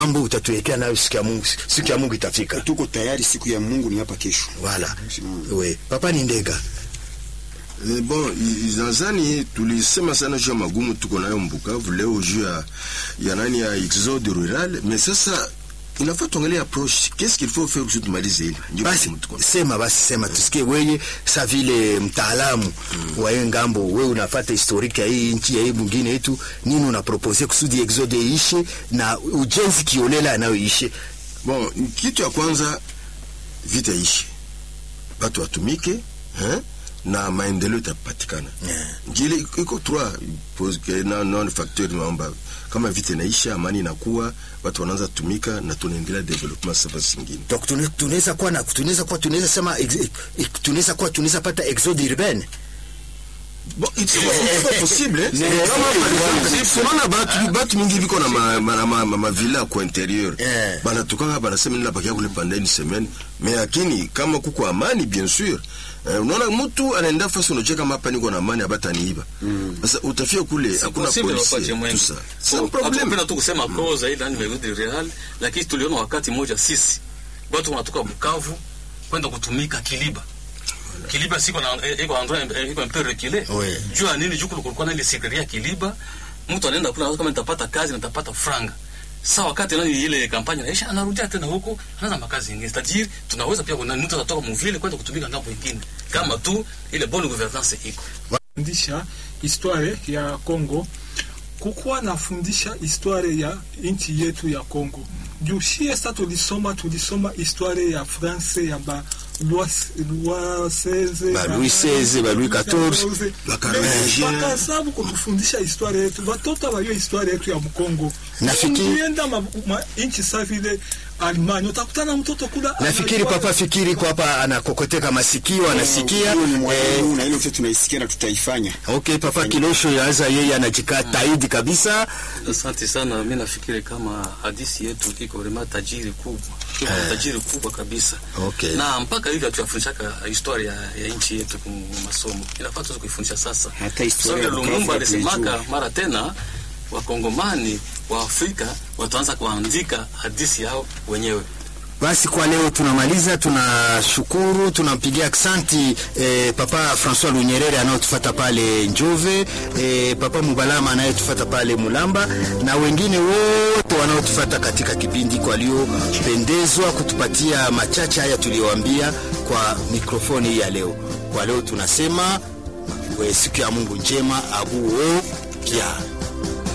mambo utatuwekea nayo siku ya Mungu, siku ya Mungu itafika. Tuko tayari, siku ya Mungu ni hapa kesho. Wala we papa ni ndega Eh, bon i- nadhani tulisema sana juu ya magumu tuko nayo Mbukavu leo juu ya ya nani ya exode rural, mais sasa inafaa tuangalie approche, qu'est-ce qu'il faut faire kusudi tumalize hili. Ndio basi magumu tuko nayo. sema basi sema tusikie weye sa vile mtaalamu wa hiyo ngambo we unafata historiki ya hii nchi ya hii mwingine yetu nini unapropose kusudi exode iishe na ujenzi kiolela anayoishe Bon, kitu ya kwanza vita ishi, watu watumike eh, na maendeleo itapatikana. Yeah. Ngile iko trois pose que na non facteur naomba kama vita inaisha, amani inakuwa, watu wanaanza tumika na tunaendelea development sasa zingine. donc tune- tunaweza kuwa na tunaweza kuwa tunaweza sema ex- ex- tunaweza kuwa tunaweza pata exode urbaine Bon, it's pas possible. eh. Kama par exemple, unaona batu batu mingi biko na ma ma ma, ma, ma villa kwa interieur. Eh. Bana tukanga bana sema nila bakia kule pendant une semaine. Mais lakini kama kuko amani bien sûr. Eh, unaona mtu anaenda fasi unacheka kama hapa niko na amani abataniiba. Sasa utafia kule hakuna Possible polisi. wakati Tout mwingi. ça. C'est un So, problème. hatupenda tu kusema koza ile ni merudi real, lakini tuliona wakati mmoja sisi watu wanatoka Bukavu kwenda kutumika Kiliba. Kiliba siko na eh, iko endroit eh, iko un peu reculé. Oui. Juu ya nini? Juu kulikuwa na ile secretaria Kiliba, mtu anaenda kule kama nitapata kazi nitapata franga. Sasa wakati nani ile kampanya inaisha, anarudia tena huko, anaanza makazi mengine. Tajiri tunaweza pia kuna mtu atatoka mvile kwenda kutumika ngambo nyingine, kama tu ile bonne gouvernance iko. fundisha historia ya Kongo, kukuwa nafundisha historia ya nchi yetu ya Kongo. Juu shie sa tulisoma tulisoma historia ya France ya ba Louis Louis XVI Ba Louis XVI, ba Louis XIV. Ba Carolingien. bakasabu kutufundisha historia yetu, batoto bayo historia yetu ya Mkongo. Nafikiri- ukienda ma, ma, nchi sa vile Alemania utakutana mtoto kula nafikiri anajua- papa fikiri kwa hapa anakokoteka masikio anasikia Huo ni eh, mwalimu na ile yote tunaisikia na tutaifanya. okay papa kilosho yaza yeye anajikaa taidi kabisa Asante sana. Mi nafikiri kama hadithi yetu iko vrema tajiri kubwa, iko Eh. tajiri kubwa kabisa Okay. na mpaka hivi hatuyafundishaka historia ya nchi yetu kwa masomo, inafaa tuweze kuifundisha sasa. Hata historia ya Sababu Bukavu Lumumba alisemaka hatuijui. mara tena, wakongomani wa Afrika wataanza kuandika hadithi yao wenyewe. Basi kwa leo tunamaliza, tunashukuru, tunampigia aksanti eh, papa Francois Lunyerere anayotufata pale Njove, eh, papa Mubalama anayetufata pale Mulamba na wengine wote wanaotufata katika kipindi kwa waliopendezwa kutupatia machache haya tuliyoambia kwa mikrofoni hii ya leo. Kwa leo tunasema we, siku ya Mungu njema abuo kia